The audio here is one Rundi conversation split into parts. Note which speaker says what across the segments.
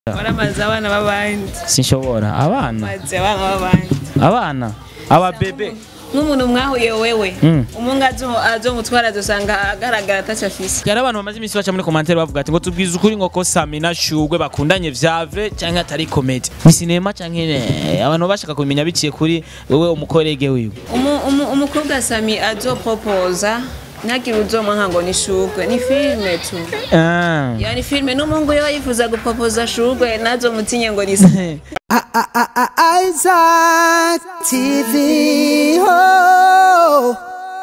Speaker 1: waramaze abana b'abandi
Speaker 2: sinshobora abana
Speaker 1: maze abana b'abandi
Speaker 2: abana ababebe
Speaker 1: nk'umuntu mwahuye wewe
Speaker 2: Mm.
Speaker 1: umunga azomutwara azosanga agaragara atacyo afise
Speaker 2: hari abantu bamaze iminsi baca muri komantere bavuga ati ngo tubwize ukuri ngo ko Sami na Shugwe bakundanye vyave canke atari komedi ni sinema canke ne abantu bashaka kubimenya biciye kuri wewe umukorege wiwe
Speaker 1: Umu- umu- umukobwa sami azopropoza ntagire uzomwanka ngo ni shugwe ni filime tu
Speaker 2: ah.
Speaker 1: ya ni filime n'umuhungu yo yifuza gupropoza shugwe nazomutinye ngo ni Sami.
Speaker 3: Isaac TV. Oh.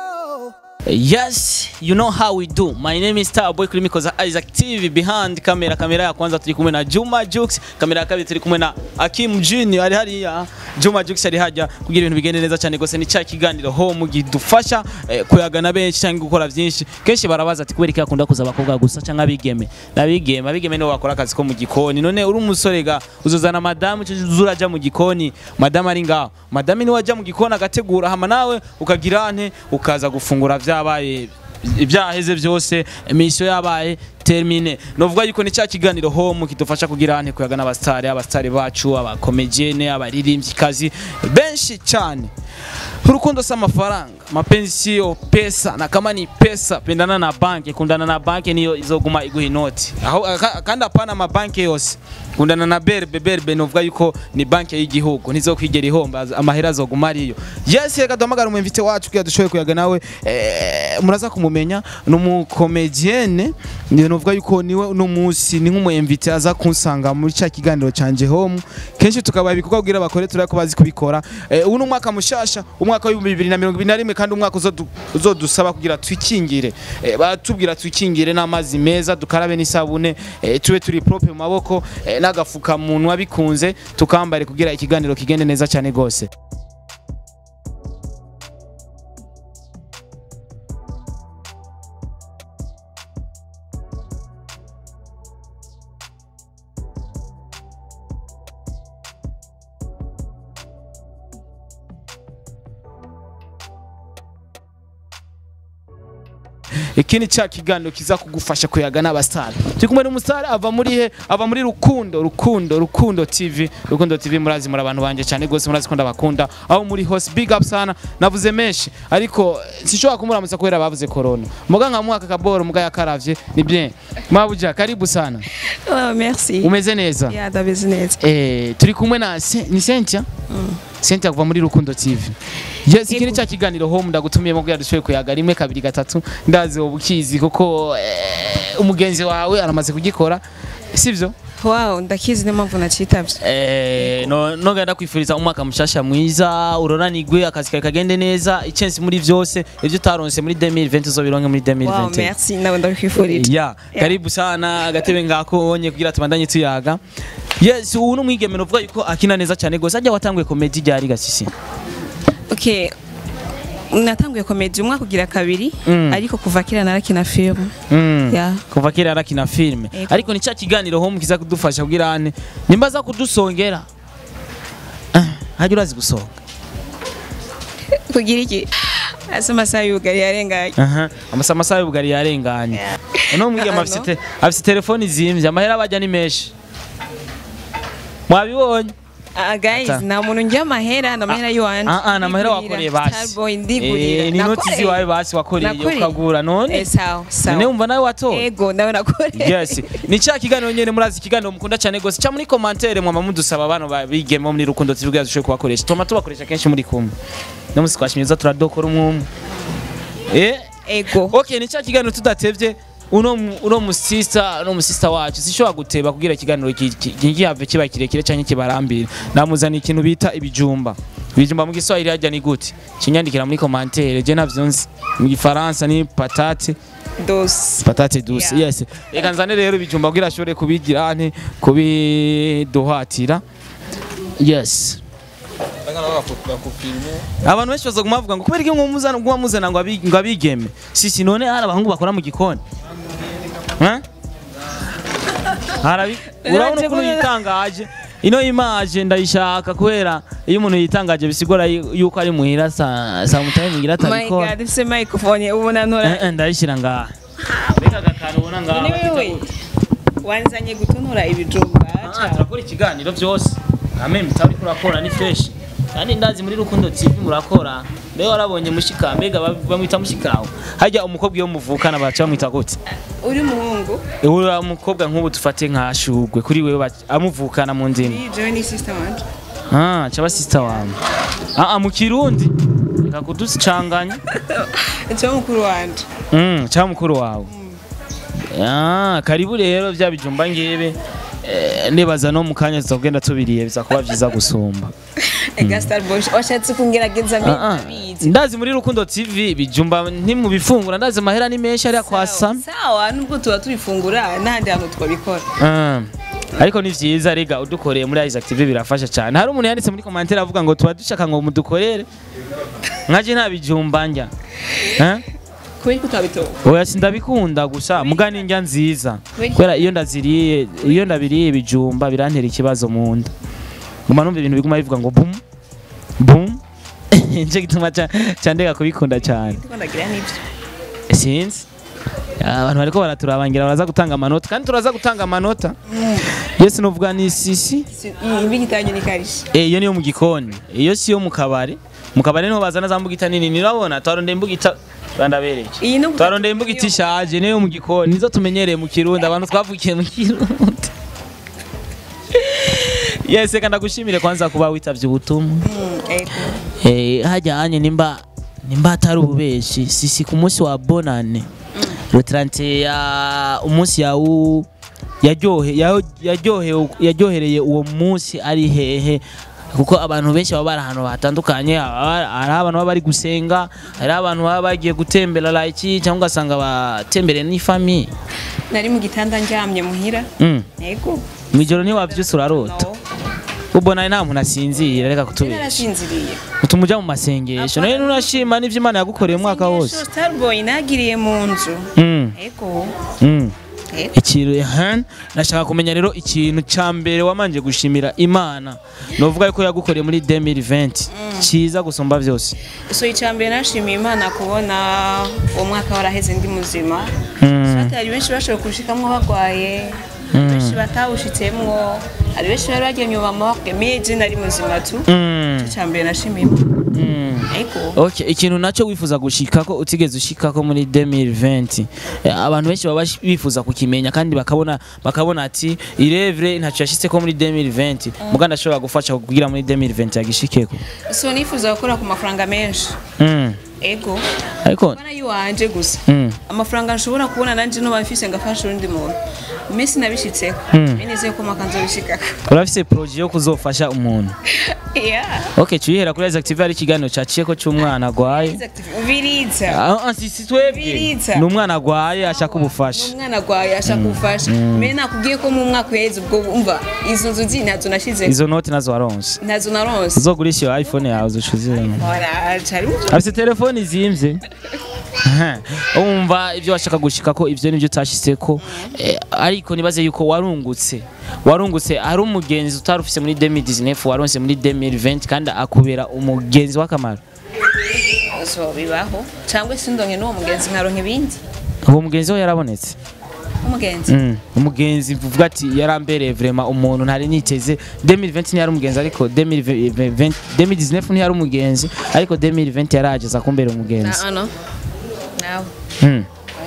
Speaker 2: Yes, you know how we do. My name is Starboy kuri mikoza Isaac TV behind kamera. Kamera ya kwanza turi kumwe na Juma Jux, kamera ya kabiri turi kumwe na Akim Junior ari hariya. Juma Jux ari hajya kugira ibintu bigende neza cyane gose ni cya kiganiro home gidufasha eh, kuyagana benshi cyangwa gukora byinshi. Kenshi barabaza ati kubera iki akunda kuza abakobwa gusa cyangwa abigeme. Nabigeme, abigeme nibo bakora akazi ko mu gikoni. None uri umusore ga uzozana madamu cyo uzuraja mu gikoni. Madamu ari ngaho. Madamu ni wajya mu gikoni agategura hama nawe ukagira ante ukaza gufungura vyabaye ibyaheze byose emisiyo yabaye termine novuga yuko ni cya kiganiro home kidufasha kugira ante kuyaga n'abastari abastari bacu abakomedienne abaririmbyikazi benshi cyane urukundo si amafaranga mapenzi siyo pesa na kama ni pesa pendana na banki kundana na banki niyo izoguma iguha inoti aho aka- kandi apana amabanki yose kundana na berbe berbe novuga yuko ni banki y'igihugu ntizokwigera ihomba amahera azoguma ariyo yes reka duhamagara umwemvite wacu kugira dushoboye kuyaga nawe eh, muraza kumumenya ni umukomedienne ni novuga yuko niwe uno munsi ni nk'umwemvite aza kunsanga muri cya kiganiro canje home kenshi tukabaha ibikorwa kugira bakore turako bazi kubikora eh, ubu ni umwaka mushasha umwaka w'ibihumbi bibiri na mirongo ibiri na rimwe kandi umwaka uzodu- uzodusaba kugira twikingire eh, batubwira twikingire n'amazi meza dukarabe n'isabune eh, tube turi prope mu maboko eh, n'agafukamunwa bikunze tukambare kugira ikiganiro kigende neza cyane gose iki ni cya kiganiro kiza kugufasha kuyaga n'abasitari turi kumwe n'umusitari ava muri he ava muri rukundo rukundo rukundo tv rukundo tv murazi muri abantu banjye cyane rwose murazi ko ndabakunda aho muri hose big up sana navuze menshi ariko eh, sinshobora kumuramutsa kubera bavuze corona muga nka mwaka kaboro muga yakaravye ni bien mabuja karibu sana
Speaker 1: oh, merci
Speaker 2: umeze neza
Speaker 1: ya ndabizi neza
Speaker 2: eh turi kumwe na Se- ni Cynthia Cynthia kuva muri Rukundo TV yes iki ni cya kiganiro home ndagutumiyemo kugira dushoboye kuyaga rimwe kabiri gatatu ndazi wowe ukizi kuko eh, umugenzi wawe aramaze kugikora sivyo
Speaker 1: wow ndakizi niyo mpamvu nacitavye
Speaker 2: Eh, no noga ndakwifuriza umwaka mushasha mwiza uroranigwe akazi kawe kagende neza icensi muri vyose ivyo utaronse muri 2020 uzobironke muri
Speaker 1: wow
Speaker 2: 2021
Speaker 1: merci nawe ndabikwifurije
Speaker 2: ya karibu sana agatebe ngako onye kugira tubandanye tuyaga yes ubu ni umwigeme novuga yuko akina neza cyane gose ajya watanguye komedi ryari gasisi
Speaker 1: okay natanguye komedi umwaka ugira kabiri
Speaker 2: Mm.
Speaker 1: ariko kuva kera narakina filime
Speaker 2: Mm.
Speaker 1: Ya.
Speaker 2: kuva kera arakina filime
Speaker 1: Ego.
Speaker 2: ariko ni cya kiganiro home kiza kudufasha kugira ane nimba za kudusongera Ah, hajya urazi gusonga
Speaker 1: kugira iki ase amasaha y'ubugari yarenganye
Speaker 2: aha amasa amasaha y'ubugari yarenganye uno mwigeme
Speaker 1: Ano.
Speaker 2: afite te- afite telefoni zimvye amahera bajya ni menshi mwabibonye
Speaker 1: Ah, guys
Speaker 2: Ata.
Speaker 1: nta muntu njya amahera na amahera y'iwanje
Speaker 2: Ah, ah, ni amahera
Speaker 1: Ndigurira.
Speaker 2: wakoreye basi
Speaker 1: Starboy ndigurira
Speaker 2: Eh, ni inoti
Speaker 1: Nakoreye.
Speaker 2: ziwawe basi wakoreye
Speaker 1: Nakoreye.
Speaker 2: ukagura none
Speaker 1: Eh, sawa
Speaker 2: none
Speaker 1: sawa
Speaker 2: wumva nawe watora
Speaker 1: ego nawe nakoreye
Speaker 2: yes ni cya kiganiro nyene murazi ikiganiro mukunda cyane gose cya muri commentaire mwama mudusaba abantu babigemo muri rukundo tuvuga dushoboye kubakoresha tuma tubakoresha kenshi muri kumwe no musi twashimye turadokora umwe eh
Speaker 1: ego
Speaker 2: okay ni cya kiganiro tudatevye uno mu- uno musista uno musista wacu sishobora guteba kugira ikiganiro ki- ki- kigihave kiba kirekire canke kibarambira namuzana ikintu bita ibijumba ibijumba mu giswahili hajya ni gute kinyandikira muri commentaire je navyo nzi mu gifaransa ni patate
Speaker 1: dos
Speaker 2: patate douce
Speaker 1: Yeah.
Speaker 2: yes reka nzane rero ibijumba kugira ashobore kubigira ane kubiduhatira yes abantu benshi bazoguma bavuga ngo kubera iki mwumuzana ngo muzana ngo abi- ngo abigeme sisi none hari abahungu bakora mu gikoni Eh? Harabi urabona ukuntu yitangaje ino imaje ndayishaka kubera iyo umuntu yitangaje bisigura yu- yuko ari muhira sa sa mutaye muhira
Speaker 1: my
Speaker 2: atabikora
Speaker 1: god ifise microphone ubona ntora
Speaker 2: Eh, eh, ndayishyira ngaha reka agakantu ubona ngaha
Speaker 1: ni wewe wanzanye gutonora ibijumba
Speaker 2: Ah, turakora ikiganiro byose ame mutabi kurakora ni fresh kandi ndazi muri rukundo tv murakora mbega warabonye mushika mbega ba- bamwita mushikawe hajya umukobwa iyo muvukana baca bamwita gute
Speaker 1: uri umuhungu
Speaker 2: uriya mukobwa nk'ubu dufate nka shugwe kuri wewe baca- amuvukana mu ndimi
Speaker 1: ni joy ni sister wanje
Speaker 2: ah caba sister wawe ah ah, mu kirundi reka kuducanganya
Speaker 1: cyo mukuru wanje
Speaker 2: Mm, cha mukuru wawe. Ah, karibu rero bya bijumba ngebe. Eh, nibaza no mukanya tuzogenda tubiriye bizakuba vyiza gusumba.
Speaker 1: ega star boy washatse kungerageza
Speaker 2: Ah, ah.
Speaker 1: mbizi
Speaker 2: Ndazi muri Rukundo TV bijumba ntimubifungura ndazi mahera ni menshi ari kwa Sam.
Speaker 1: sawa nubwo tuba tubifungura n'ahandi hantu twabikora
Speaker 2: Ah. Ariko ni vyiza rega udukoreye muri Isaac TV birafasha cyane. Hari umuntu yanditse muri commentaire avuga ngo tuba dushaka ngo mudukorere. Nkaje nta bijumba njya. Eh?
Speaker 1: kubera ko tutabitoba
Speaker 2: Oya sindabikunda gusa mugani njya nziza
Speaker 1: Kubera-
Speaker 2: kubera iyo ndaziriye iyo ndabiriye ibijumba birantera ikibazo mu nda nguma numva ibintu biguma bivuga ngo bum bum nje gituma ca- candeka kubikunda cyane
Speaker 1: ndiko ndagira n'ibyo
Speaker 2: sinzi abantu bariko baraturangira baraza gutanga amanota kandi turaza gutanga amanota yesi nuvuga ni sisi
Speaker 1: Si- iyi mbi gitanyo ni karishe
Speaker 2: Eh, iyo niyo mu gikoni iyo si yo mu kabari mu kabari niho bazana za mbugita nini nirabona twarondeye imbugita bandabereye
Speaker 1: iyi no
Speaker 2: twarondeye imbugita ishaje niyo mu gikoni nizo tumenyereye mu kirundi abantu twavukiye mu kirundi yes reka ndagushimire kwanza kuba witavye ubutumwa
Speaker 1: Mm, ego
Speaker 2: Eh, hajyanye nimba nimba atari ububeshi sisi ku munsi wa bonane le 30 ya umunsi yawu yaryohe yaho- yaryohe yaryohereye uwo munsi ari hehe kuko abantu benshi baba bari ahantu hatandukanye haba- hari abantu baba bari gusenga hari abantu baba bagiye gutembera like cyangwa ugasanga batembereye n'ifamiye
Speaker 1: nari mu gitanda ndyamye muhira
Speaker 2: mm.
Speaker 1: ego
Speaker 2: mu ijoro ntiwavyusa urarota
Speaker 1: no
Speaker 2: ubona nta muntu asinzira reka kutubesha
Speaker 1: narasinziriye
Speaker 2: utuma uja mu masengesho nawe nurashima n'ivyo imana yagukoreye umwaka wose
Speaker 1: starboy nagiriye mu nzu
Speaker 2: Mm,
Speaker 1: ego
Speaker 2: mm.
Speaker 1: ego
Speaker 2: ikintu ehe, nashaka kumenya rero ikintu ca mbere wamanje gushimira imana novuga yuko yagukoreye muri 2020 ciza gusumba vyose
Speaker 1: so icambere nashimiye imana kubona uwo mwaka waraheze ndi muzima
Speaker 2: Mm.
Speaker 1: Fati hari benshi bashoboye kubushikamwo bagwaye benshi batawushitsemwo hari benshi bari bagiye nyuma amaboko meje nari muzima tu
Speaker 2: Mm,
Speaker 1: icambere nashimiye imana
Speaker 2: mm.
Speaker 1: ego
Speaker 2: Okay, ikintu naco wifuza gushikako utigeze ushikako muri 2020 Eh, abantu benshi baba bash- bifuza kukimenya kandi bakabona bakabona ati irevre ntaco yashitseko muri 2020 muga ndashobora gufasha kugira muri 2020 yagishikeko
Speaker 1: so nifuza gukora ku mafaranga menshi
Speaker 2: mm.
Speaker 1: ego
Speaker 2: ariko
Speaker 1: bana yiwanje gusa
Speaker 2: mm.
Speaker 1: amafaranga nshobora kubona nanje no bafise ngafasha undi muntu mesi nabishitseko
Speaker 2: Mm.
Speaker 1: nizeye ko maka nzobishikako
Speaker 2: urafise projet yo kuzofasha umuntu
Speaker 1: yeah
Speaker 2: okay cuyihera kuri Isaac TV hari ikiganiro caciyeko c'umwana agwaye
Speaker 1: ubiriza
Speaker 2: Ah, ah, si si twebwe
Speaker 1: Biriza.
Speaker 2: ni umwana agwaye ashaka ubufasha
Speaker 1: umwana agwaye ashaka ubufasha mbere nakubwiye ko mu mwaka uheze ubwo umva izo nzu zi ntazo nashize
Speaker 2: izo noti nazo waronse
Speaker 1: ntazo naronse
Speaker 2: uzogurisha iyo iphone yawe uzoshuziremo
Speaker 1: Ora, cari
Speaker 2: afite telefone zimvye Aha. umva ibyo washaka gushika ko ivyo nivyo utashitseko eh, ariko nibaze yuko warungutse warungutse hari umugenzi utari ufise muri 2019 waronse muri 2020 kandi akubera umugenzi w'akamaro
Speaker 1: so bibaho cyangwa se ndonke n'uwo mugenzi nkaronka ibindi
Speaker 2: uwo mugenzi we yarabonetse
Speaker 1: umugenzi
Speaker 2: Mm, umugenzi vuga ati yarambereye vraiment umuntu ntari niteze 2020 ntiyari umugenzi ariko 2020 2019 ntiyari umugenzi ariko 2020 yarageza kumbera umugenzi
Speaker 1: na ano nawe
Speaker 2: Mm.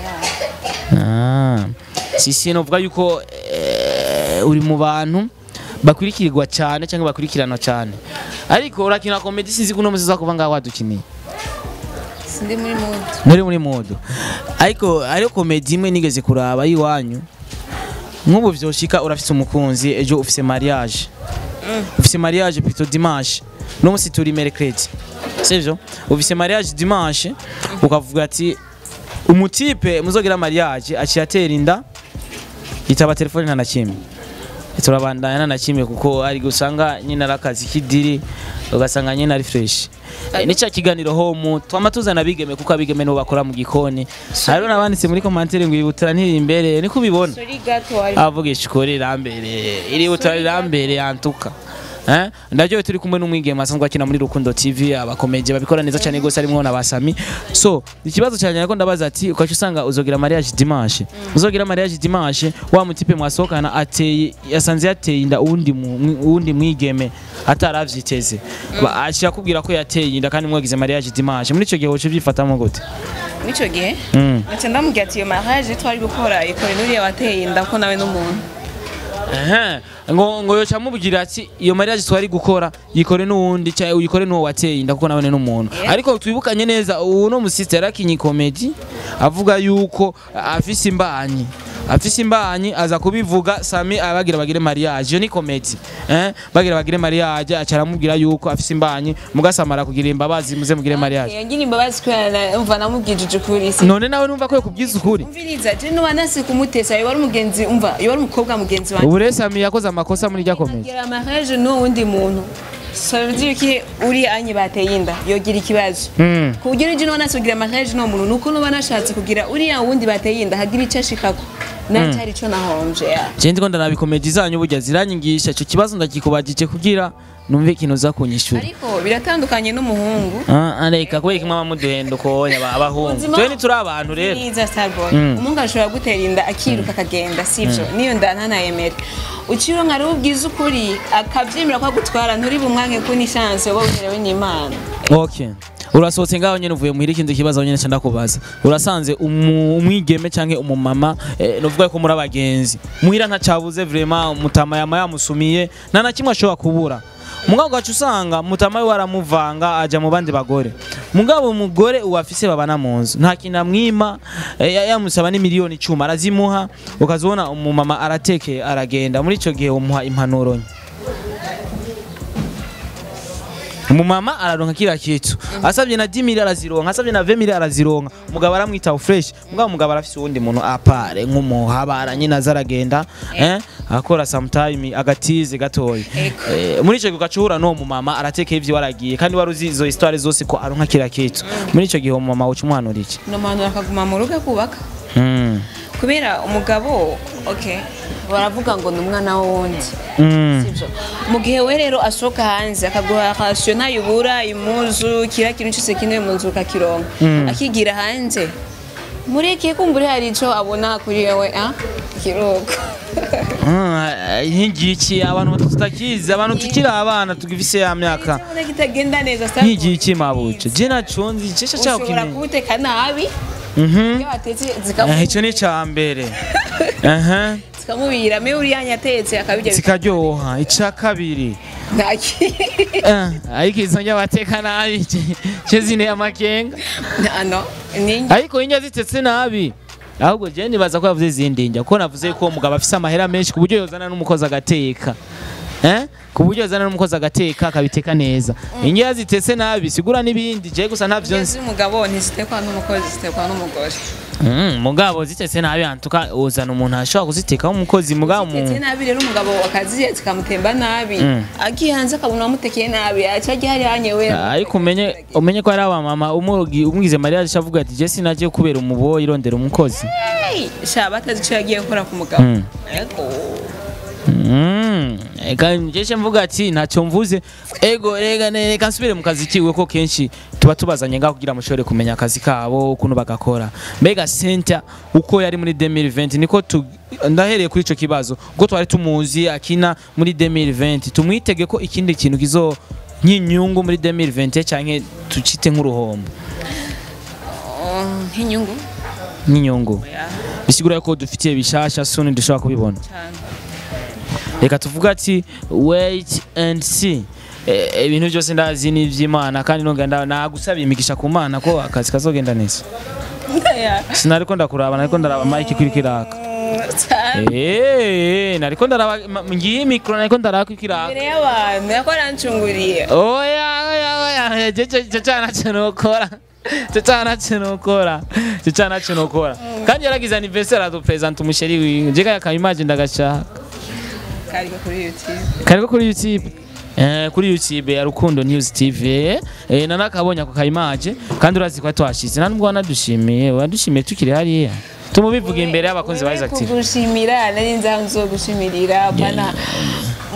Speaker 2: Ah. sisi novuga yuko eh, uri mu bantu bakurikirirwa cyane cyangwa bakurikiranwa cyane ariko urakina komedi sinzi kuno muzi kuva ngaho wadukiniye
Speaker 1: sindi muri mudu
Speaker 2: muri muri modo ariko ariyo komedi imwe nigeze kuraba yiwanyu nk'ubu vyoshika urafise umukunzi ejo ufise mariage ufise mariage plutôt dimanche no musi turi mercredi sivyo ufise mariage dimanche ukavuga ati umutipe muzogira mariage aciye atera inda yitaba telefone nta na kimwe turabandanya nta na kimwe kuko ari gusanga nyine ari akazi k'idiri ugasanga nyine ari fresh Eh, ni cya kiganiro home twama tuzana abigeme kuko abigeme nibo bakora mu gikoni hariho n'abanditse muri komantere ngo ibutara ntiri imbere niko ubibona
Speaker 1: sori gato wari
Speaker 2: avuga ishikori irambere iri butara irambere yantuka eh ndaryohewe turi kumwe n'umwigeme asanzwe akina muri Rukundo TV abakomeje babikora neza cyane gose harimo na basami so ikibazo cyane nako ndabaza ati ukaca usanga uzogira mariage dimanche uzogira mariage dimanche wa mutipe mwasohokana ateye yasanze yateye inda uwundi mu- uwundi mwigeme ataravyiteze Ba- ashira kubwira ko yateye inda kandi mwagize mariage dimanche muri ico gihe woce byifatamo gute
Speaker 1: n'ico gihe
Speaker 2: Mm.
Speaker 1: naca ndamubwira ati iyo mariage twari gukora ikore n'uriya wateye inda ko nawe n'umuntu
Speaker 2: Ehe, ngo ngo yoca mubwira ati iyo mariage twari gukora yikore n'uwundi cyangwa uyikore n'uwo wateye inda kuko nabone n'umuntu
Speaker 1: Yeah.
Speaker 2: ariko twibukanye neza uwo no musiste yarakinye comedy avuga yuko afise imbanyi afise imbanyi aza kubivuga Sami abagira bagire mariage iyo ni comedy eh bagira bagire mariage aca aramubwira yuko afise imbanyi mugasamara kugira imbabazi muze mugire mariage
Speaker 1: yagira imbabazi kubera umva namubwijije ukuri si
Speaker 2: none nawe numva ko kubwiza ukuri
Speaker 1: umviriza je nuba nasi kumutesa yoba ari umugenzi umva yoba ari umukobwa mugenzi wanjye
Speaker 2: ubu rero Sami yakoze amakosa muri rya comedy
Speaker 1: gira mariage n'uwundi muntu ça veut dire que uri anye bateye inda yogira ikibazo
Speaker 2: Mm.
Speaker 1: kugira uje nuba nasi kugira mariage n'uwo muntu nuko nuba nashatse kugira uriya wundi bateye inda hagira icyo ashikako nacyo ari cyo nahomje ya
Speaker 2: Je ndiko ndanabikomeje zanyu burya ziranyigisha ico kibazo ndakikubajije kugira numve ikintu uza kunyishura
Speaker 1: ariko biratandukanye n'umuhungu
Speaker 2: Ah, areka kubera kimwe abamuduhenda ukonya abahungu
Speaker 1: Ubuzima-
Speaker 2: twe ntituri abantu rero
Speaker 1: Niza Starboy.
Speaker 2: Mm.
Speaker 1: Umuhungu ashobora gutera inda akiruka akagenda sivyo niyo nda ntanayemera uciwe nka rero ubwiza ukuri akavyemera ko agutwara nturi bumwanke ko ni chance wowe uherewe n'Imana
Speaker 2: okay urasohotse ngaho nyene uvuye muhira ikindi kibazo nyene cyanda kubaza urasanze umu- umwigeme canke umumama eh, novuga ko muri abagenzi muhira ntacabuze vraiment mutama yama yamusumiye nta na kimwe ashobora kubura mugabo ugaca usanga mutama we waramuvanga aja mu bandi bagore mugabo umugore uwafise babana mu nzu nta kintu amwima eh, ya- yamusaba ni miliyoni icumi arazimuha ukazibona umumama aratekeye aragenda muri ico gihe umuha impanuro nke umumama araronka kila kitu asabye na 10 mili arazironka asabye na 20 mili arazironka mugabo aramwita fresh mugabo mugabo arafise uwundi muntu apare nk'umuhabara nyine azaragenda eh akora sometime agatize gatoyi
Speaker 1: Eko.
Speaker 2: eh, muri ico gihe ugacura no mumama aratekeye ivyo waragiye kandi wari uzi izo histoire zose ko aronka kila kitu muri ico gihe umumama uca umuhanura iki
Speaker 1: no muntu akaguma mu rugo kubaka
Speaker 2: mm.
Speaker 1: kubera umugabo okay baravuga ngo ni umwana wundi
Speaker 2: mm.
Speaker 1: sivyo mu gihe we rero asohoka hanze akaguha rasiyo ntayubura imuzu kira kintu cyose kintuye mu nzu ukakironka akigira hanze mureke kumbure hari ico abona kuri wewe ah kiruko
Speaker 2: nk'igiki abantu tutakizi abantu tukiri abana tugifise ya myaka
Speaker 1: Urabona kitagenda neza Starboy.
Speaker 2: nk'igiki mabuce je naco nzi cisha cyaho
Speaker 1: ushobora
Speaker 2: kimwe
Speaker 1: kubuteka nabi
Speaker 2: mhm
Speaker 1: iyo watetse
Speaker 2: Eh,
Speaker 1: zikamu-
Speaker 2: ico ni ca mbere aha
Speaker 1: zikamubira me uriya yatetse akabirya
Speaker 2: zikaryoha ica kabiri
Speaker 1: ntaki
Speaker 2: Eh, ariko izo njya bateka nabi ce zine amakenga
Speaker 1: ano ni
Speaker 2: ariko indya zitetse nabi ahubwo je nibaza ko yavuze izindi ndya kuko navuze ko umugabo afise amahera menshi ku buryo yozana n'umukozi agateka eh ku buryo yozana n'umukozi agateka akabiteka neza indya zitetse nabi sigura n'ibindi je gusa ntavyo nzi
Speaker 1: z'umugabo ntizitekwa n'umukozi zitekwa n'umugore
Speaker 2: Mm, mugabo zitetse nabi antuka uzana umuntu ashobora kuzitekaho umukozi mugabo mu
Speaker 1: Zitetse nabi rero umugabo akaziye zikamutemba nabi agiye hanze akabona wamutekeye nabi aca ajya hari hanyewe
Speaker 2: ariko umenye umenye ko hari abamama umugi- umwize mariya avuga ati je sinagiye kubera umuboyi irondera umukozi
Speaker 1: sha batazi icyo yagiye gukora ku mugabo
Speaker 2: Mm.
Speaker 1: Ego.
Speaker 2: Mm, eka njeshe mvuga ati ntacyo mvuze ego rega ne- reka nsubire mu kazi kiwe ko kenshi tuba tubazanye ngaho kugira mushobore kumenya akazi kabo ukuntu bagakora mbega Cynthia uko yari muri 2020 niko tu ndahereye kuri ico kibazo ubwo twari tumuzi akina muri 2020 tumwitege ko ikindi kintu kizo nk'inyungu muri 2020 canke tucite nk'uruhombo
Speaker 1: Oh, nk'inyungu
Speaker 2: nk'inyungu
Speaker 1: Ya,
Speaker 2: bisigura ko dufitiye bishasha suni dushobora kubibona
Speaker 1: cyane
Speaker 2: reka tuvuga ati wait and see Eh, ibintu byose ndazi ni iby'imana kandi nonga nda- nagusabiye imigisha ku mana ko akazi kazogenda neza
Speaker 1: Ya.
Speaker 2: sinariko ndakuraba nariko ndaraba mike kuri kiraka
Speaker 1: cyane
Speaker 2: Eh, nariko ndaraba ma- ngiye mikro nariko ndaraba kuri kiraka
Speaker 1: imbere y'abantu yakora ncunguriye
Speaker 2: oya oya oya je je je cyana cyanokora cyo cyana cyanokora cyo cyana cyanokora kandi yaragize anniversaire adu present umusheri wiwe je kaya kayimagine ndagashaka
Speaker 1: kariko kuri youtube
Speaker 2: kariko kuri youtube Eh, kuri youtube ya rukundo news tv eh, nanakabonye ako kayimaje kandi urazi ko twashize nta nubwo wanadushimiye wadushimiye tukiri hariya tumubivuga imbere y'abakunzi ba Isaac TV
Speaker 1: kugushimira nari nzi aho nzogushimira bana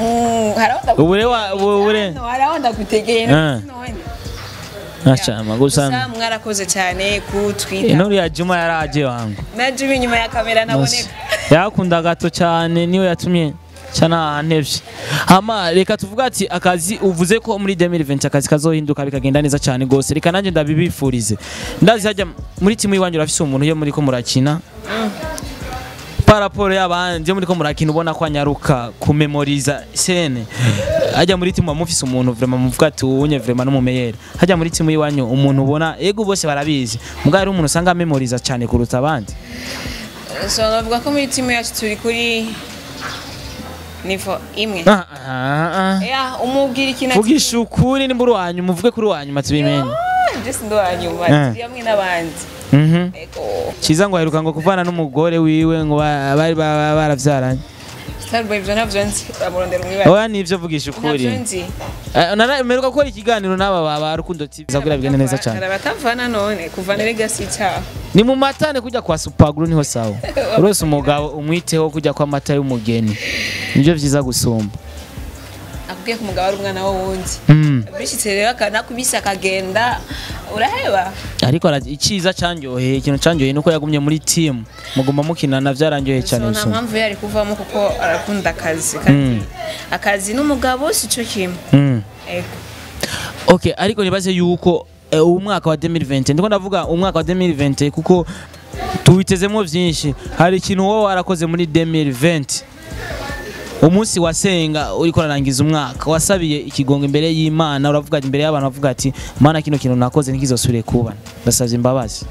Speaker 1: haraho
Speaker 2: Ubure wa- ubure-
Speaker 1: haraho ndagutegeye
Speaker 2: Ah.
Speaker 1: none
Speaker 2: Ashama gusa
Speaker 1: gusa mwarakoze cyane kutwita
Speaker 2: intore ya Juma yaraje wangu
Speaker 1: na Jimmy inyuma ya kamera naboneka
Speaker 2: yakunda gato cyane niwe yatumye cyana ntevye hama reka tuvuga ati akazi uvuze ko muri 2020 akazi kazohinduka bikagenda neza cyane gose reka nanjye ndabibifurize ndazi hajya muri timu iwanyu urafise umuntu yo muri ko murakina paraporo y'abandi yo muri ko murakina ubona ko anyaruka kumemoriza sene hajya muri timu mufise umuntu vraiment muvuga ati unye vraiment n'umumeyeri hajya muri timu iwanyu umuntu ubona ego bose barabizi mugabo ari umuntu usanga memoriza cyane kuruta abandi
Speaker 1: so navuga ko muri timu yacu turi kuri nivo imwe
Speaker 2: ah, ah, ah.
Speaker 1: ya umubwira ikintu
Speaker 2: vugisha ukuri nimba uri uwanyuma uvuge kuri uwanyuma tubimenye
Speaker 1: Jesse ndo wanyuma
Speaker 2: Eh.
Speaker 1: turi hamwe n'abandi
Speaker 2: Mhm.
Speaker 1: ego
Speaker 2: kiza ngo aheruka ngo kuvana n'umugore wiwe ngo ba- bari ba- ba- baravyaranye
Speaker 1: Starboy ibyo ntabyo nzi bamurondera umwibare
Speaker 2: oya nivyo vugisha ukuri
Speaker 1: ntabyo nzi
Speaker 2: Eh, nara- mperuka gukora ikiganiro n'aba ba- ba rukundo tv kugira bigende neza cyane
Speaker 1: batavana none kuvana legacy icyaha
Speaker 2: ni mu matane kujya kwa supaguru niho sawa urose umugabo umwiteho kujya kwa mata y'umugeni nibyo vyiza gusumba
Speaker 1: akubwiye ko umugabo ari umwana w'uwundi
Speaker 2: Mm.
Speaker 1: bishyitse rero akanakubise akagenda uraheba
Speaker 2: ariko ara- iciza canyoheye ikintu canyoheye nuko yagumye muri timu muguma mukinana vyaranyoheye
Speaker 1: so
Speaker 2: cyane
Speaker 1: nta
Speaker 2: bisumba
Speaker 1: mpamvu yari kuvamo kuko arakunda akazi kandi akazi n'umugabo si cyo kimwe
Speaker 2: Mm.
Speaker 1: ego
Speaker 2: Okay, ariko nibaze yuko eh, uwu mwaka wa 2020 ndiko ndavuga umwaka wa 2020 kuko tuwitezemo vyinshi hari ikintu wowe warakoze muri 2020 umunsi wasenga uriko urarangiza umwaka wasabiye ikigongo imbere y'Imana uravuga ati- imbere y'abantu bavuga ati mana kino kintu nakoze ntikizosubire kuba ndasavye imbabazi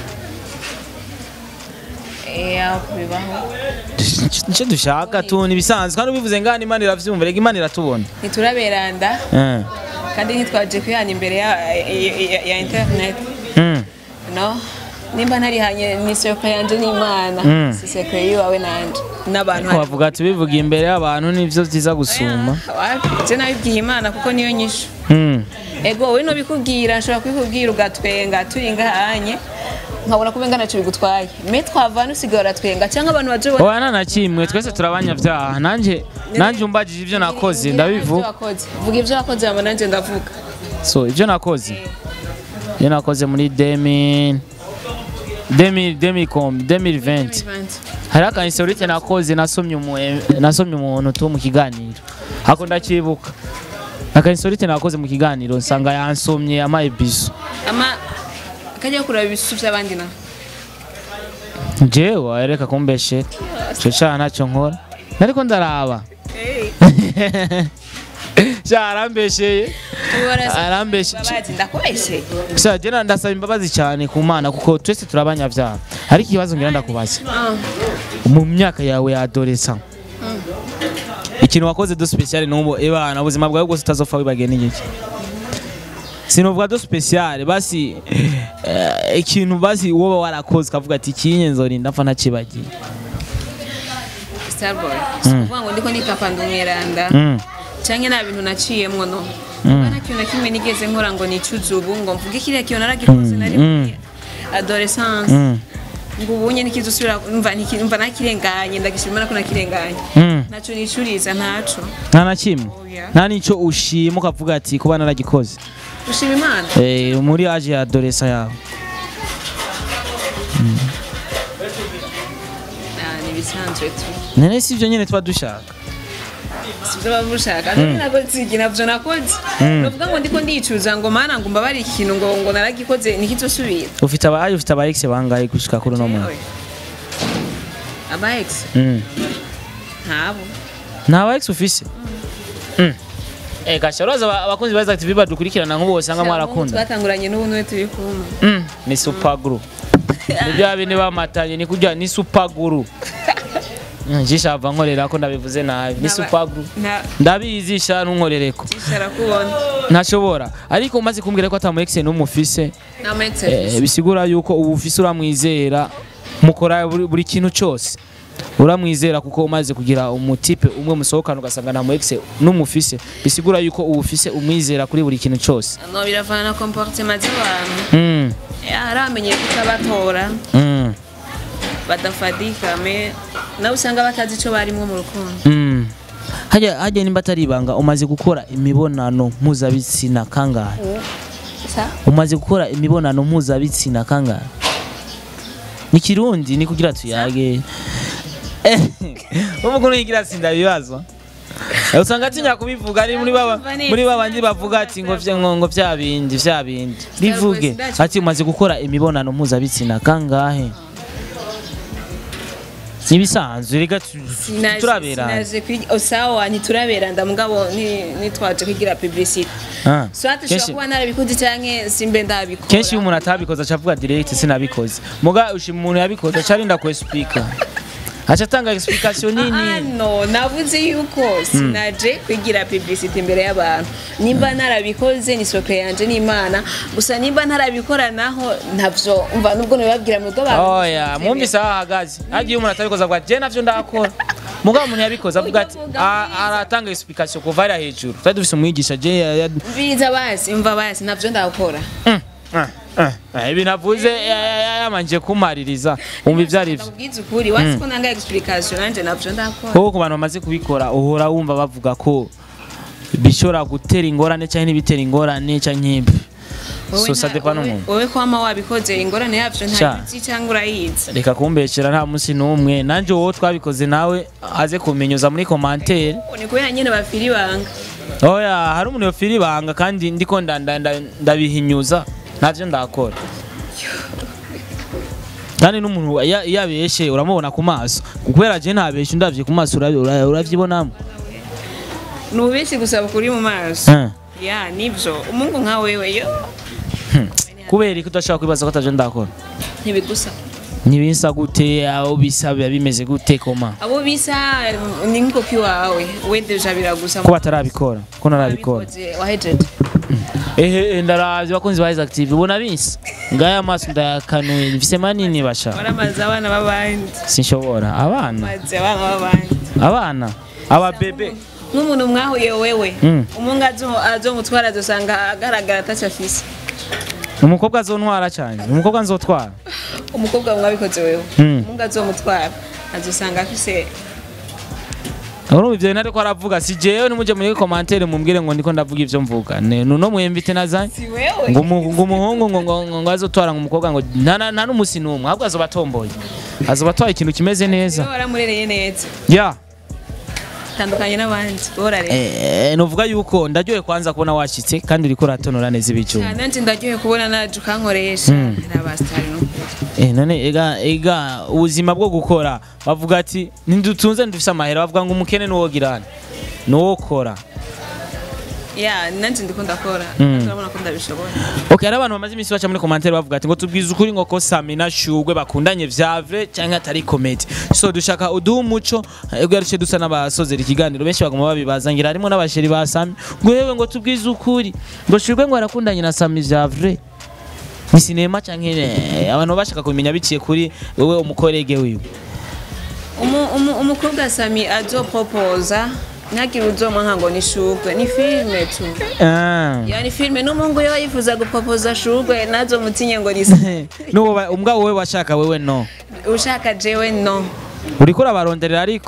Speaker 1: ya bibaho
Speaker 2: nicyo dushaka tu nibisanzwe kandi ubivuze ngani Imana iravyumva rega Imana iratubona
Speaker 1: ntituraberanda
Speaker 2: Eh.
Speaker 1: kandi ntitwaje kwihana imbere ya, ya, ya, ya internet
Speaker 2: Mm.
Speaker 1: no nimba ntarihanye n'isoko yanje n'imana
Speaker 2: Mm.
Speaker 1: si sekre yiwawe nanje n'abantu
Speaker 2: Ko bavuga ati bivuga imbere y'abantu nivyo vyiza gusuma
Speaker 1: je nabibwiye imana kuko niyo nyishu
Speaker 2: Mm.
Speaker 1: ego wowe nobikubwira nshobora kubikubwira ugatwenga turi ngahanye nkabona ko umenga ntacyo bigutwaye me twavana usigaye uratwenga cyangwa abantu baje babona
Speaker 2: oya nta na kimwe twese turabanyabyaha nanjye nanjye umbagije ibyo nakoze ndabivuga
Speaker 1: vuga ibyo wakoze hama nanjye ndavuga
Speaker 2: so ibyo nakoze ibyo nakoze muri demi demi demi com demi venti hariho aka insolite nakoze nasomye umu- nasomye umuntu tu mu kiganiro ako ndacyibuka aka insolite nakoze mu kiganiro nsanga yansomye amaye biso
Speaker 1: ama kajya kureba ibisusu by'abandi na
Speaker 2: jewe areka kumbeshe ico caha ntacyo nkora nariko ndaraba sha arambesheye arambeshe
Speaker 1: babazi ndakubeshye
Speaker 2: sha jena ndasaba imbabazi cyane ku mana kuko twese turabanyabyaha ariko ikibazo ngira ndakubaza mu myaka yawe ya adolescent ikintu wakoze do special n'ubu ebana ubuzima bwawe bwose utazopfa wibagiye n'igiki sinovuga do special basi eh, ikintu basi woba warakoze ukavuga ati kinye nzorinda mpfa ntakibagiye
Speaker 1: starboy si ukuvuga ngo ndiko nitapa ndi umweranda
Speaker 2: Mm.
Speaker 1: cyangwa nta bintu naciyemwo no kuba nta kintu na kimwe nigeze nkora ngo nicuze ubu ngo mvuge kiriya kintu naragikoze nari muri adolescence
Speaker 2: Mm.
Speaker 1: ngo ubunye nikiza usubira umva niki- umva nakirenganye ndagishimira ko nakirenganye
Speaker 2: Mm.
Speaker 1: ntaco nicuriza ntaco
Speaker 2: nta na kimwe
Speaker 1: Oya.
Speaker 2: nta n'icyo ushima ukavuga ati kuba naragikoze
Speaker 1: ushima imana
Speaker 2: Eh, muri aje ya adolescent yawe
Speaker 1: Ah, ni ibisanzwe tu
Speaker 2: none si ibyo nyine tuba dushaka
Speaker 1: sibyo baba bushaka none nakoze iki navyo nakoze novuga ngo ndiko ndicuza ngo mana ngo mbabare ikintu ngo ngo naragikoze nikizosubira
Speaker 2: ufite abaye ufite aba ex bangahe gushika kuri uno mwaka
Speaker 1: aba ex
Speaker 2: Mm.
Speaker 1: ntabo
Speaker 2: nta aba ex ufise Mm. Eh gasha uraza aba- abakunzi ba Isaac TV badukurikirana nk'ubu usanga mwarakunda
Speaker 1: twatanguranye n'ubu niwe turi kumwe
Speaker 2: Mm. ni super guru ni bya bindi bamatanye ni kujya ni super guru njishava nkorera ko ndabivuze nabi ni super guru
Speaker 1: nta
Speaker 2: ndabizi sha ntunkorereko
Speaker 1: kishara kubona
Speaker 2: ntashobora ariko umaze kumbwira ko atamu ex n'umufise
Speaker 1: nta ma ex
Speaker 2: Eh, bisigura yuko ubu ufise uramwizera mukora buri, buri kintu cyose uramwizera kuko umaze kugira umutipe umwe musohokana ugasanga nta mu ex n'umufise bisigura yuko ubu ufise umwizera kuri buri kintu cyose
Speaker 1: no biravana na comportement z'abantu
Speaker 2: mm.
Speaker 1: aramenye kutabatora
Speaker 2: mm.
Speaker 1: badafadika me nawe usanga batazi icyo barimo mu rukundo
Speaker 2: mm. hajya hajya nimba atari ibanga umaze gukora imibonano mpuzabitsina kangahe
Speaker 1: sa
Speaker 2: umaze gukora imibonano mpuzabitsina kangahe ni kirundi ni kugira tuyage uvuga unuyigira sinda ibibazo usanga atinya kubivuga ari muri baba muri babandi bavuga ati ngo vya ngo ngo vya bindi vya bindi bivuge ati umaze gukora imibonano mpuzabitsina kangahe Nibisanzwe reka tu-
Speaker 1: Sinaje-
Speaker 2: turabera
Speaker 1: sinaje kwiga osawa ntituraberanda mugabo ni- nitwaje kwigira publicity
Speaker 2: Ah,
Speaker 1: soit
Speaker 2: kenshi-
Speaker 1: ushobora kuba narabikoze canke simbe ndabikora
Speaker 2: kenshi iyo umuntu atabikoze aca avuga direct sinabikoze muga ushima umuntu yabikoze aca arinda ku explica aca atanga explication
Speaker 1: Ah,
Speaker 2: nini
Speaker 1: no navuze yuko sinaje kwigira publicity imbere y'abantu nimba narabikoze ni sokre yanje n'imana gusa nimba ntarabikora naho ntavyo umva nubwo nabibabwira mu rugo abantu
Speaker 2: oya mwumvise aho ahagaze hagiye umuntu atabikoze avuga ati je navyo ndakora mugabo umuntu yabikoze avuga ati "Ah, aratanga explication kuva hariya hejuru twari dufise umwigisha je ya- ya-
Speaker 1: biza basi umva basi ntavyo ndakora
Speaker 2: Mm, ah, ah, ah, ibi navuze ya- ya- ya- yamanje kumaririza wumva ivyo ari vyo
Speaker 1: ndakubwiza ukuri wasi ko nanga explication nanje ntavyo ndakora
Speaker 2: kuko ku bantu bamaze kubikora uhora wumva bavuga ko bishobora gutera ingorane cyangwa ntibitera ingorane cyangwa nk'ibi
Speaker 1: Wowe
Speaker 2: so
Speaker 1: nta-
Speaker 2: ça dépend
Speaker 1: wowe-
Speaker 2: n'umuntu
Speaker 1: wowe kwama wabikoze ingorane yavyo
Speaker 2: Sha.
Speaker 1: ntazi cyangwa urayizi
Speaker 2: reka kumbekera nta munsi n'umwe nanjye wowe twabikoze nawe aze kumenyuza muri komantere
Speaker 1: ni kubera nyene bafiri banga
Speaker 2: oya hari umuntu yofira ibanga kandi ndiko nda- nda- nda- ndabihinyuza ntavyo ndakora kandi n'umuntu iyo iyo abeshe uramubona ku maso kubera je ntabeshe ndavye ku maso urabi- ura- uravyibonamo
Speaker 1: nubishi gusaba kuri mu maso
Speaker 2: Eh.
Speaker 1: ya nivyo umungu nka wewe yo
Speaker 2: kubera ko udashobora kwibaza ko atavyo ndakora
Speaker 1: ntibigusa
Speaker 2: ntibisa gute aho bisa biba bimeze gute koma
Speaker 1: abo bisa ni nk'ikopi wawe we deja biragusa
Speaker 2: ko batarabikora ko narabikora
Speaker 1: Wabikoze, wahejeje
Speaker 2: ehe ndaravye bakunzi ba Isaac TV ubona bisa ngaya amaso ndayakanuye mfise manini basha
Speaker 1: waramaze abana b'abandi
Speaker 2: sinshobora abana
Speaker 1: maze abana b'abandi
Speaker 2: abana ababebe
Speaker 1: nk'umuntu mwahuye wewe
Speaker 2: Mm.
Speaker 1: umungu azo- azomutwara azosanga agaragara ataco afise
Speaker 2: umukobwa azontwara cyane umukobwa nzotwara
Speaker 1: umukobwa mwabikoze wewe
Speaker 2: Mm.
Speaker 1: umungu azomutwara azosanga afise
Speaker 2: urumva ivyo nari ko aravuga si jewe nimuje muri commentaire mumbwire ngo ndiko ndavuga ivyo mvuga ne nuno mwemvite nazanye
Speaker 1: si wewe
Speaker 2: ngo umu- ngo umuhungu ngo ngo ngo- ngo azotwara ngo umukobwa ngo nta na- nta n'umusi n'umwe ahubwo azoba atomboye azoba atwaye ikintu kimeze neza
Speaker 1: wewe waramurereye neza
Speaker 2: ya
Speaker 1: tandukanye n'abandi borare
Speaker 2: Eh, nuvuga yuko ndaryohe kwanza kubona washitse kandi uriko uratonora neza ibicuma
Speaker 1: nanje ndaryohe kubona naje ukankoresha
Speaker 2: Mm.
Speaker 1: n'abasitari n'ukuri
Speaker 2: Eh, none ega ega ubuzima bwo gukora bavuga ati ntidutunze ntidufise amahera bavuga ngo umukene nuwogirana nuwokora
Speaker 1: ya nanje ndiko ndakora
Speaker 2: Mm.
Speaker 1: turabona ko ndabishobora
Speaker 2: okay hari abantu bamaze iminsi baca muri commentaire bavuga ati ngo tubwize ukuri ngo ko Sami na Shugwe bakundanye vya vrai canke atari comedy so dushaka uduha umuco ego yaruce dusa n'abasozera ikiganiro benshi bagoma babibaza ngira harimo n'abasheri ba Sami ngo yewe ngo tubwize ukuri ngo Shugwe ngo arakundanye na Sami vya vrai ni sinema canke eh, abantu bashaka kumenya biciye kuri wewe umukorege wiwe
Speaker 1: Umu- umu- umukobwa sami azopropoza ntagire uzomwanka ngo ni shugwe ni filime tu
Speaker 2: ah
Speaker 1: ya ni filime n'umuhungu yo yifuza gupropoza shugwe nazo mutinye ngo ni Sami.
Speaker 2: nuwo ba- umbwa wowe washaka wewe no
Speaker 1: ushaka jewe no
Speaker 2: uriko urabaronderera ariko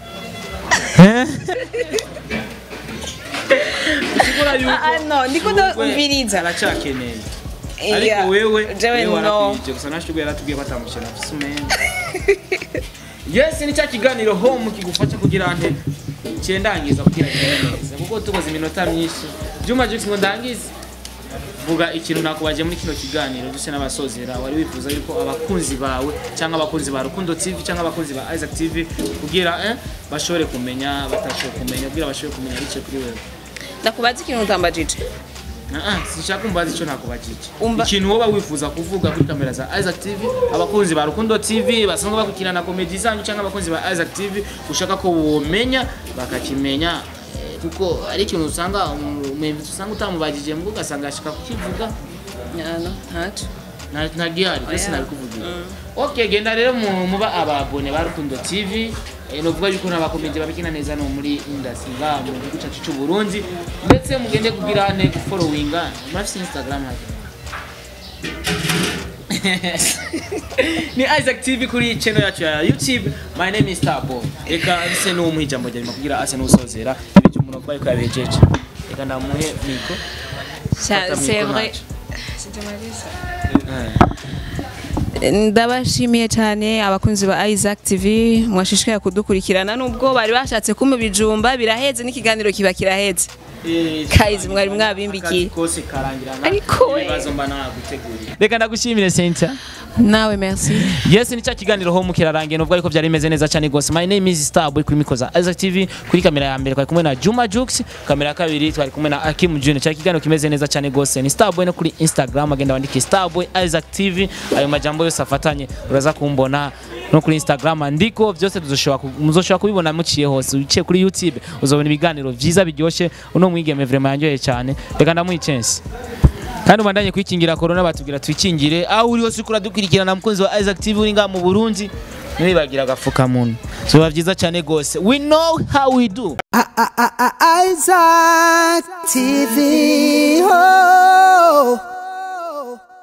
Speaker 1: Ah, ah, no ndiko ndumviriza
Speaker 2: aracakeneye
Speaker 1: Iya, jewe no
Speaker 2: gusa nashugwe yaratubwiye ko atamushira afise umwenda yes ni cya kiganiro home kigufasha kugira nte cyendangiza kugira ngo neza kuko tukoze iminota myinshi Juma Jux ngo ndangize vuga ikintu nakubaje muri kino kiganiro duse n'abasozera wari wifuza yuko abakunzi bawe cyangwa abakunzi ba Rukundo TV cyangwa abakunzi ba Isaac TV kugira eh, bashobore kumenya batashoboye kumenya kugira bashobore kumenya bice kuri wewe
Speaker 1: ndakubaza ikintu utambajije
Speaker 2: Ah, ah, sinshaka kumbaza icyo nakubajije
Speaker 1: Umba-
Speaker 2: ikintu woba wifuza kuvuga kuri kamera za Isaac TV abakunzi ba Rukundo TV basanzwe bakurikirana komedi zanyu cyangwa abakunzi ba Isaac TV ushaka ko bomenya bakakimenya eh, kuko ari ikintu usanga umwembi usanga utamubajije mbwo ugasanga ashaka kukivuga
Speaker 1: nyano ntaco
Speaker 2: nta nta gihari
Speaker 1: Oya.
Speaker 2: mbese nabikuvugira okay genda rero mu- muba ababone ba Rukundo TV eh, novuga yuko n'abakomedi babikina neza no muri industry ngaha mu gihugu cyacu cy'u Burundi ndetse mugende kugira ne gufollowinga murafise Instagram hake ni Isaac TV kuri channel yacu ya YouTube my name is Starboy reka rise n'umuha ijambo rya nyuma kugira ase n'usozera ibyo umuntu avuga ko yabejeje reka ndamuhe miko
Speaker 1: Ça,
Speaker 2: Fata
Speaker 1: c'est
Speaker 2: micro
Speaker 1: vrai
Speaker 2: nacho.
Speaker 1: ndabashimiye cyane abakunzi ba Isaac TV mwashishikaye kudukurikirana nubwo bari bashatse kumpa ibijumba biraheze n'ikiganiro kiba kiraheze Guys, mwari mwabimbikiye.
Speaker 2: Akazi kose karangirana
Speaker 1: Ariko we.
Speaker 2: ibibazo mba naguteguriye reka ndagushimire Cynthia
Speaker 1: nawe merci
Speaker 2: Yes ni cya kiganiro ho mukirarangiye nubwo ariko byari bimeze neza cyane gose my name is Starboy kuri mikoza Isaac TV kuri kamera ya mbere twari kumwe na Juma Jux kamera ya kabiri twari kumwe na Akim Junior cya kiganiro kimeze neza cyane gose ni Starboy no kuri Instagram agenda wandike Starboy Isaac TV ayo majambo yose afatanye uraza kumbona no kuri Instagram ndiko byose tuzoshobora ku- muzoshobora kubibona muciye hose uciye kuri YouTube uzobona ibiganiro byiza biryoshye uno mwigeme vraiment yanyoye cyane reka ndamuha chance kandi ubandanye kwikingira corona batubwira twikingire aho uri hose ukura dukurikirana mukunzi wa Isaac TV uri ngaha mu Burundi ntibagira agafukamunwa biba byiza cyane gose we know how we do
Speaker 3: I- I- I- I- Isaac TV. Oh.